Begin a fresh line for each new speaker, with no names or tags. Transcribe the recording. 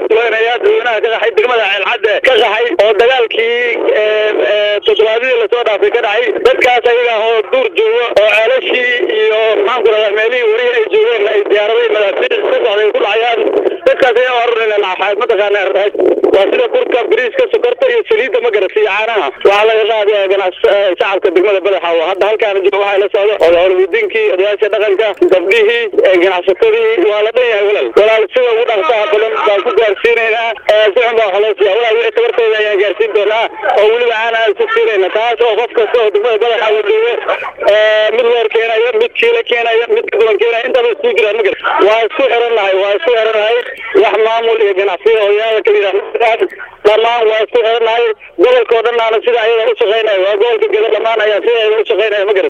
taakuleynaya dadweynaha ka qaxay degmada ceelcadde ka qaxay oo dagaalkii toddobaadyadii lasoo dhaafay ka dhacay dadkaas ayaga oo duur jooga oo ceelashii iyo maxaan ku rahdaa meelihii welihi ay joogeen ay diyaaraday madaafiic ka socday ku dhacayaan dadkaas ayaa arurina naxaad mataqaana raaj waa sida burka bariiska sokorta iyo saliidda ma garata iyo caanaha waxaa laga qaadaya ganac shacabka degmada badaxa hadda halkaana jooga waxaa la socda odahowlwadiinkii odayaasha dhaqanka gabdhihii ganacsatadii waa la dhan yahay walaal walaal sida ugu dhaqsaha badan baan ku gaarsiinaynaa si xun baa wax loo siiya walaal wixii tabartooda ayaan gaarsiin doonaa oo weliba caana aan ku siinayna taas oo qof kasta oo degmada badaxa uu joogo mid loor keenayo mid kiilo keenayo mid kadulan keenayo intaba isku jiraan ma garata waa isku xirannahay waa isku xirannahay wax maamul iyo ganacsiya oo yaada ka yidhaah dhammaan waa isku xirannahay gobolka oo dhan aana sida ayada u shaqaynayo waa gobolka geda dhammaan ayaa sida ayada u shaqaynaya ma garata